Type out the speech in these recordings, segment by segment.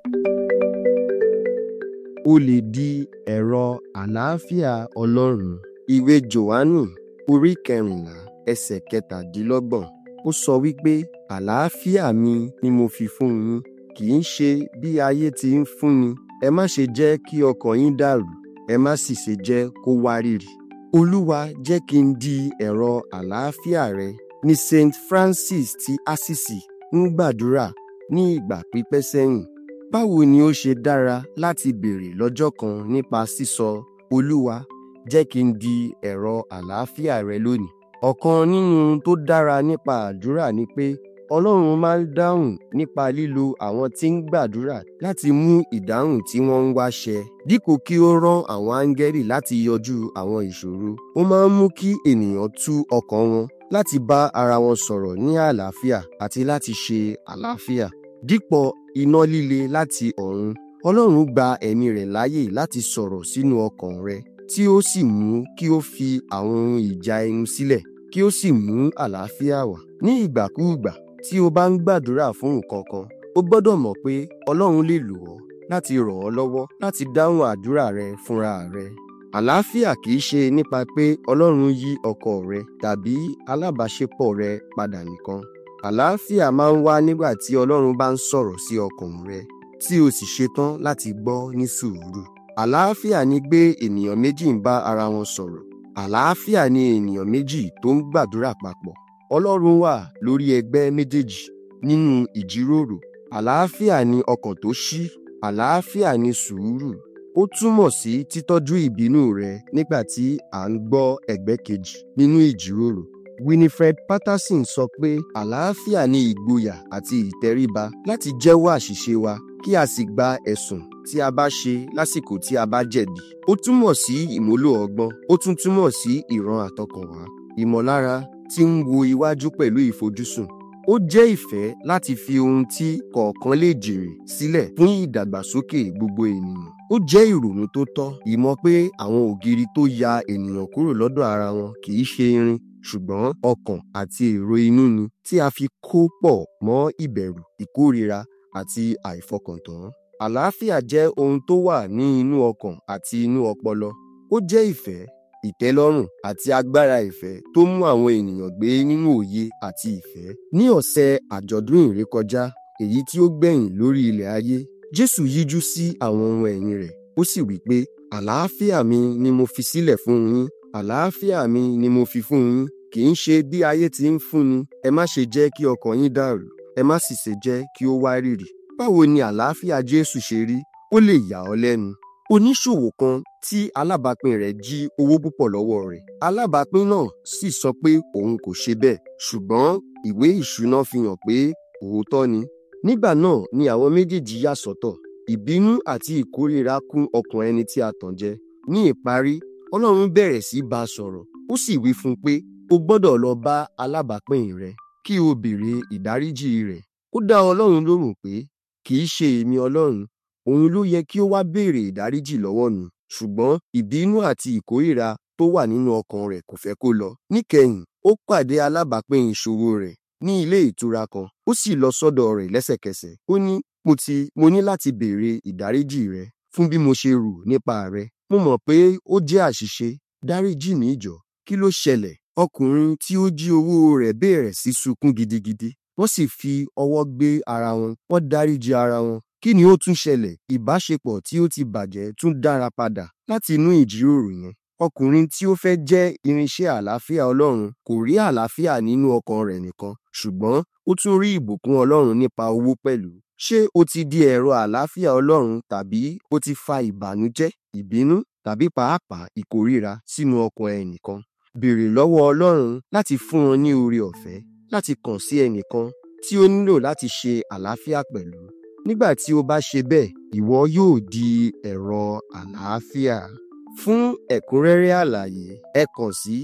o lè di ẹ̀rọ àlàáfíà ọlọ́run ìwé jòhánù orí kẹrìnlá ẹsẹ̀ kẹtàdínlọ́gbọ̀n ó sọ wípé àlàáfíà mi ni mo fi fún yín kì í ṣe bí ayé ti ń fúnni ẹ má ṣe jẹ́ kí ọkàn yín dàrú ẹ má sì ṣe jẹ́ kó wárìrì olúwa jẹ́ kí n di ẹ̀rọ àlàáfíà rẹ ní saint francis ti assisi ń gbàdúrà ní ìgbà pípẹ́ sẹ́yìn báwo ni ó ṣe dára láti béèrè lọ́jọ́ kan nípa sísọ olúwa jẹ́ kí n di ẹ̀rọ àlàáfíà rẹ lónìí ọ̀kan nínú tó dára nípa àdúrà ni pé ọlọ́run máa ń dáhùn nípa lílo àwọn tí ń gbàdúrà láti mú ìdáhùn tí wọ́n ń wá ṣẹ dípò kí ó rán àwọn áńgẹ́lì láti yọjú àwọn ìṣòro ó máa ń mú kí ènìyàn tú ọkàn wọn láti bá ara wọn sọ̀rọ̀ ní àlàáfíà àti láti ṣe àlàáfíà dípò iná líle láti ọ̀run ọlọ́run gba ẹ̀mí rẹ̀ láàyè láti sọ̀rọ̀ sínú ọkàn rẹ tí ó sì mú kí ó fi àwọn ohun ìjà ẹnu sílẹ̀ kí ó sì mú àlàáfíà wá ní ìgbàkúùgbà tí o bá ń gbàdúrà fún nǹkan kan o gbọ́dọ̀ mọ̀ pé ọlọ́run lè lò ọ́ láti ràn ọ́ lọ́wọ́ láti dáhùn àdúrà rẹ fúnra rẹ àlàáfíà kì í ṣe nípa pé ọlọ́run yí ọkọ rẹ tàbí alábàáṣepọ̀ rẹ padà nìkan àlàáfíà máa ń wá nígbà tí ọlọ́run bá ń sọ̀rọ̀ sí ọkàn rẹ tí o sì ṣetán láti gbọ́ ní sùúrù àlàáfíà ni pé ènìyàn méjì ń bá ara wọn sọ̀rọ̀ àlàáfíà ni ènìyàn méjì tó ń gbàdúrà papọ̀ ọlọ́run wà lórí ẹgbẹ́ méjèèjì nínú ìjíròrò àlàáfíà ni ọkàn tó ṣí àlàáfíà ni sùúrù ó túmọ̀ sí títọ́jú ìbínú rẹ nígbà tí à ń gbọ́ ẹgbẹ́ kejì nínú ìjíròrò winifred patterson sọ pé àlàáfíà ni ìgboyà àti ìtẹríba láti jẹ́wọ́ àṣìṣe wa kí a sì gba ẹ̀sùn tí a bá ṣe lásìkò tí a bá jẹ̀bi ó túmọ̀ sí ìmúlò ọgbọ́n ó tún túmọ̀ sí ìran àtọkànwá ìmọ̀lára tí ń wo iwájú pẹ̀lú ìfojúsùn ó jẹ́ ìfẹ́ láti fi ohun tí kọ̀ọ̀kan lè jèrè sílẹ̀ fún ìdàgbàsókè gbogbo ènìyàn ó jẹ́ ìrònú tó tọ́ ìmọ̀ pé àwọn ògiri tó ya ènìyàn kúrò lọ́dọ̀ ara wọn kì í ṣe irin ṣùgbọ́n ọkàn àti èrò inú ni tí a fi kó pọ̀ mọ́ ìbẹ̀rù ìkórira àti àìfọkàntán àlàáfíà jẹ́ ohun tó wà ní inú ọkàn àti inú ọpọlọ ó jẹ́ ìfẹ́ ìtẹ́lọ́rùn àti agbára ìfẹ́ tó mú àwọn ènìyàn gbé nínú òye àti ìfẹ́. ní ọ̀sẹ̀ àjọ̀dún ìrékọjá èyí tí ó gbẹ̀yìn lórí ilẹ̀ ayé jésù yíjú sí àwọn ohun ẹ̀yìn rẹ̀ ó sì wí pé àlàáfíà mi ni mo fi sílẹ̀ fún yín àlàáfíà mi ni mo fi fún yín kì í ṣe bí ayé ti ń fúnni ẹ má ṣe jẹ́ kí ọkàn yín dàrú ẹ má sì ṣe jẹ́ kí ó wárìrì báwo ni àlàáfíà jésù ṣe rí ó lè yà ọ́ lẹ́nu oníṣòwò kan tí alábàápín rẹ̀ jí owó púpọ̀ lọ́wọ́ rẹ̀ alábàápín náà sì sọ pé òun kò ṣe bẹ́ẹ̀ ṣùgbọ́n ìwé ìṣúná fi hàn pé òótọ́ ni nígbà náà ni àwọn méjèèjì yà sọ́tọ̀ ìbínú àti ìkórìíra kún ọkàn ẹni tí a tàn jẹ ní ìparí ọlọ́run bẹ̀rẹ̀ sí bá a sọ̀rọ̀ ó sì wí fún un pé o gbọ́dọ̀ lọ bá alábàápín rẹ kí o béèrè ìdáríjì rẹ̀ ó dá ọlọ́run lóhùn pé kì í ṣe èmi ọlọ́run òun ló yẹ kí ó wá béèrè ìdáríjì lọ́wọ́ mi ṣùgbọ́n ìbínú àti ìkórìíra tó wà nínú ọkàn rẹ̀ kò fẹ́ kó lọ. níkẹyìn ó pàdé alábàápín ìṣòro rẹ̀ ní ilé ìtura kan ó sì lọ sọ́dọ̀ rẹ̀ lẹ́sẹ̀kẹsẹ̀ ó ní mo ti mo ní láti béèrè ìdáríjì rẹ fún bí mo ṣe rò nípa rẹ mo mọ̀ pé ó jẹ́ àṣìṣe dáríjì mi jọ kí ló ṣẹlẹ̀ ọkùnrin tí ó jí owó rẹ̀ bẹ̀rẹ̀ sí sunkún gidigidi wọ́n sì fi ọwọ́ gbé ara wọn wọ́n dáríjì ara wọn kí ni ó tún ṣẹlẹ̀ ìbáṣepọ̀ tí ó ti bàjẹ́ tún dára padà láti inú ìjíròrò yẹn ọkùnrin tí ó fẹ́ jẹ́ irinṣẹ́ àlàáfíà ọlọ́run kò rí àlàáfíà nínú ọkàn rẹ̀ nìkan ṣùgbọ́n ó tún rí ìbùkún ọlọ́run nípa owó pẹ̀lú ṣé o ti di ẹ̀rọ àlàáfíà ọlọ́run tàbí o ti fa ìbànújẹ́ ìbínú tàbí pàápàá ìkórìíra sínú ọkàn ẹnìkan béèrè lọ́wọ́ ọlọ́run láti fún ọ ní oore ọ̀fẹ́ láti kàn sí ẹnìkan tí ó nílò láti ṣe àlàáfíà pẹ̀lú nígbà tí o bá ṣe bẹ́ẹ̀ ìwọ yóò di ẹ̀rọ àlàáfíà fún ẹ̀kúnrẹ́rẹ́ àlàyé ẹ kàn sí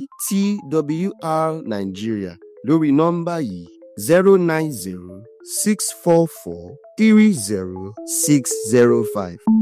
twr nigeria lórí nọ́mbà yìí zero nine zero six four four three zero six zero five.